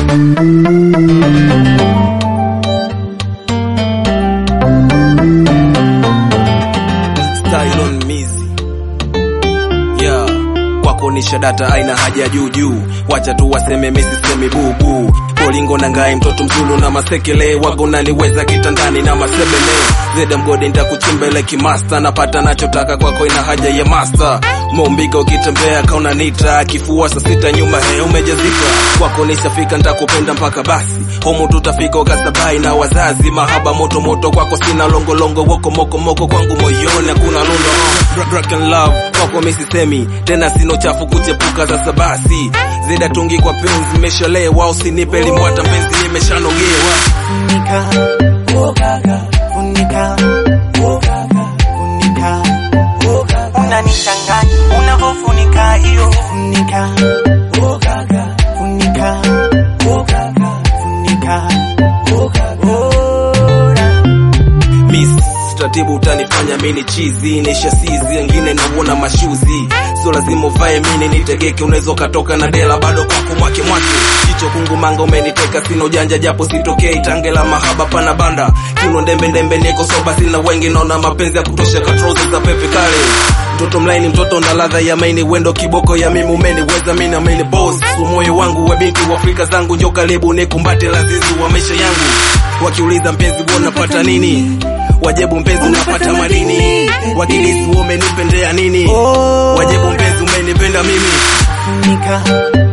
Style on mizi yeah. Kwako ni shadata aina haja juu juu, wacha tu waseme mimi sisemi bubu. Bolingo na ngai mtoto mzulu na masekele wago naliweza kitandani na masebele zeda mgodi nitakuchimbele kimasta napata nachotaka kwako ina haja ya master Mombika ukitembea kauna nita kifua saa sita nyuma he umejazika kwako nishafika nitakupenda mpaka basi homo tutafika ukasabai na wazazi mahaba moto moto kwako sina longolongo woko moko moko kwangu moyoni hakuna lundo uh, rock and love kwako mimi sisemi tena sino chafu kuchepuka za sabasi zeda tungi kwa penzi meshalewa usinipe limwata mpenzi nimeshanogewa Funika, oh gaga, funika, oh gaga, funika, oh gaga. Unanichanganya unavyofunika hiyo. Funika, oh gaga, funika, oh gaga, funika, oh gaga. Oh, na. Miss taratibu utanifanya mini chizi nisha sizi wengine nauona mashuzi sio lazima uvae mini nitegeke unaweza ukatoka na dela bado kwako mwake mwake jicho kungu manga umeniteka sina ujanja japo sitokei tange la mahaba pana banda kiuno ndembe ndembe niko soba sina wengi naona mapenzi ya kutosha katrozi za pepe kale mtoto mlaini mtoto na ladha ya maini wendo kiboko ya mimi umeniweza mimi na mimi boss moyo wangu wa binti wa Afrika zangu njo karibu nikumbate lazizi wa maisha yangu wakiuliza mpenzi wewe unapata nini wajibu mpenzi unapata madini wakilisi wewe umenipendea nini wajibu mpenzi umenipenda mimi Funika,